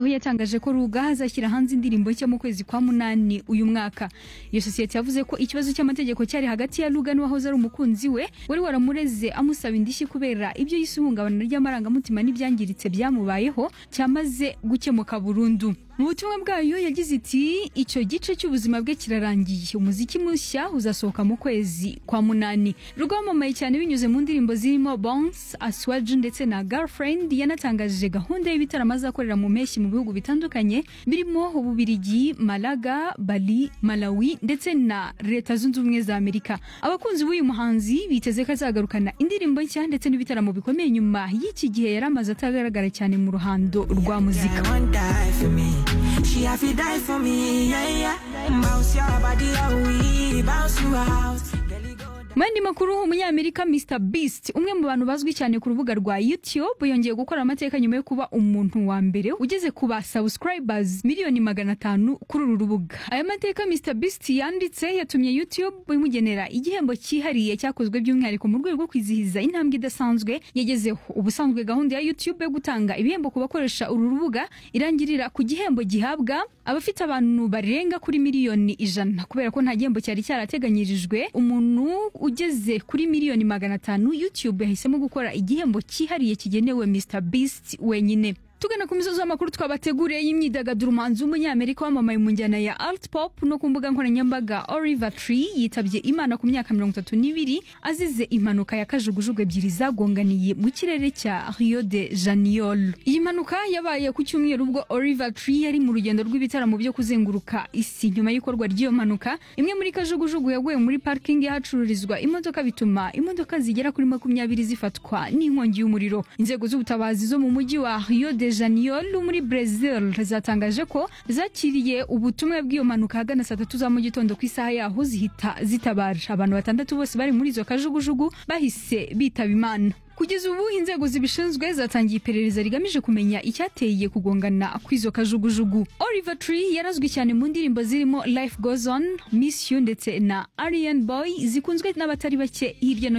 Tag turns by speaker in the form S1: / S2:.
S1: aho yatangaje ko Ruga azashyira hanze indirimbo nshya mu kwezi kwa munani uyu mwaka iyo sosiyete yavuze ko ikibazo cy'amategeko cyari hagati ya Ruga n'uwahoze ari umukunzi we wari waramureze amusaba indishyi kubera ibyo yise ihungabana ry'amarangamutima n'ibyangiritse byamubayeho cyamaze gukemuka burundu mu butumwa bwayo yagize iti icyo gice cy'ubuzima bwe kirarangiye umuziki mushya uzasohoka mu kwezi kwa munani Ruga wamamaye cyane binyuze mu ndirimbo zirimo Bounce Aswaje ndetse na Girlfriend yanatangaje gahunda y'ibitaramo azakorera mu mpeshyi mu bihugu bitandukanye birimo Ububirigi Malaga Bali Malawi ndetse na Leta Zunze Ubumwe za Amerika abakunzi b'uyu muhanzi biteze ko azagarukana indirimbo nshya ndetse n'ibitaramo bikomeye nyuma y'iki gihe yari amaze atagaragara cyane mu ruhando rwa muzika
S2: Girl won't die for me. She have to die for me, yeah, yeah. Bounce your body, oh, we bounce you out. Girl, you go
S1: mu yandi makuru umunyamerika Mr Beast umwe mu bantu bazwi cyane ku rubuga rwa YouTube yongeye gukora amateka nyuma yo kuba umuntu wa mbere ugeze ku ba subscribers miliyoni magana atanu kuri uru rubuga aya mateka Mr Beast yanditse yatumye YouTube imugenera igihembo cyihariye cyakozwe by'umwihariko mu rwego rwo kwizihiza intambwe idasanzwe yagezeho ubusanzwe gahunda ya YouTube yo gutanga ibihembo ku bakoresha uru rubuga irangirira ku gihembo gihabwa abafite abantu barenga kuri miliyoni ijana kubera ko nta gihembo cyari cyarateganyirijwe umuntu ugeze kuri miliyoni magana atanu YouTube yahisemo gukora igihembo cyihariye kigenewe Mr Beast wenyine tugana ku misozi y'amakuru twabateguriye y'imyidagaduro umuhanzi w'umunyamerika wamamaye mu njyana ya art pop no ku mbuga nkoranyambaga Oliver Tree yitabye Imana ku myaka mirongo itatu n'ibiri azize impanuka ya kajugujugu ebyiri zagonganiye mu kirere cya Rio de Janeiro iyi mpanuka yabaye ku cyumweru ubwo Oliver Tree yari mu rugendo rw'ibitaramo byo kuzenguruka isi nyuma y'ikorwa ry'iyo mpanuka imwe muri kajugujugu yaguye muri parking y'ahacururizwa imodoka bituma imodoka zigera kuri makumyabiri zifatwa n'inkongi y'umuriro inzego z'ubutabazi zo mu mujyi wa Rio de Janeiro muri Brazil zatangaje ko zakiriye ubutumwa bw'iyo mpanuka ahagana saa tatu za mu gitondo ku isaha yaho zihita zitabara abantu batandatu bose bari muri izo kajugujugu bahise bitaba imana kugeza ubu inzego zibishinzwe zatangiye iperereza rigamije kumenya icyateye kugongana kw'izo kajugujugu Oliver Tree yarazwi cyane mu ndirimbo zirimo Life Goes On Miss You ndetse na Aryan Boy zikunzwe n'abatari bake hirya no